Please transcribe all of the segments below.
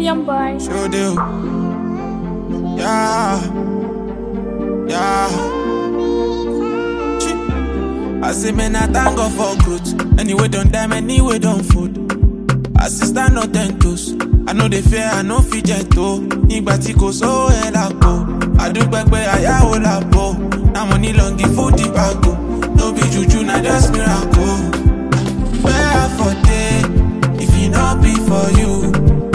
Young boy. Sure do. Yeah. Yeah. Chi. I say, man, I thank God for growth. Anyway, don't die, anyway, don't food. Assistant no ten toes. I know they fear, I know fit jet to. Nígbà tí kò sówó ẹ̀ lápò. Àdúgbò pé àyàwó làbò. Now money long give food the bago. No be juju, na just miracle. Where for day, if it not be for you.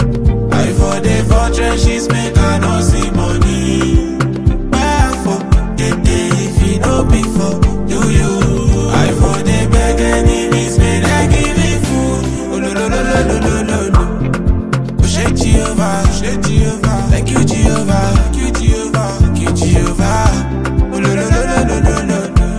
I for the for trenches make I no see money. Where for the day if it no be for you you. I for the beg enemies make I give me food. Oh lo lo lo lo lo lo lo lo. Oh shake Jehovah, shake Jehovah. Thank you Jehovah, thank you Jehovah, thank you Jehovah. Oh lo lo lo lo lo lo lo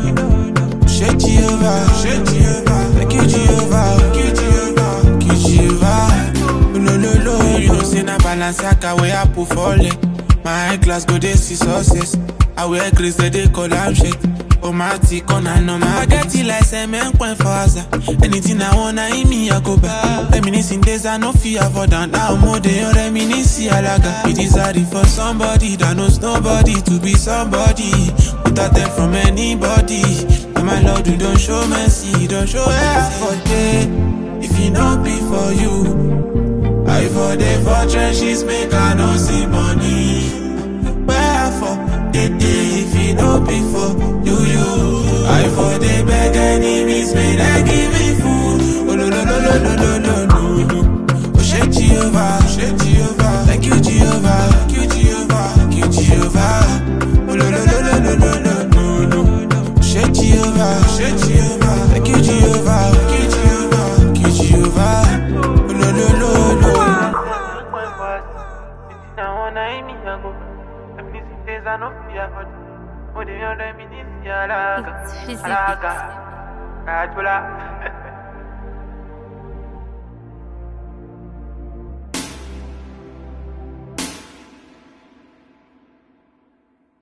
lo. Shake Jehovah, shake Jehovah. Thank you Jehovah, thank you Jehovah, thank you Jehovah. No, no, no, you know, say na Balenciaga where I put for leg. My high class go dey see success. I wear grace they dey call am shit. Oh my tick on and on my get it like cement point for Asa. Anything I wanna in me I go back. Reminiscing days I no fear for down now more than reminiscing alaga. It is hard for somebody that knows nobody to be somebody without them from anybody. And my Lord, you don't show mercy, don't show effort. eh. If it not be for you. I for the for trenches make I no see money. Wherefore the day if it no be for you you. I for the beg enemies may they give me food. Oh no no no no no no no no. Oh shake Jehovah, shake Jehovah. Thank you Jehovah, thank you Jehovah, thank you Jehovah. Oh no no no no no no no no no. Shake Jehovah, shake Jehovah. Thank you Jehovah, thank you Jehovah, thank you Jehovah. Oh no no no no. It's physics. Alaga, Ajula.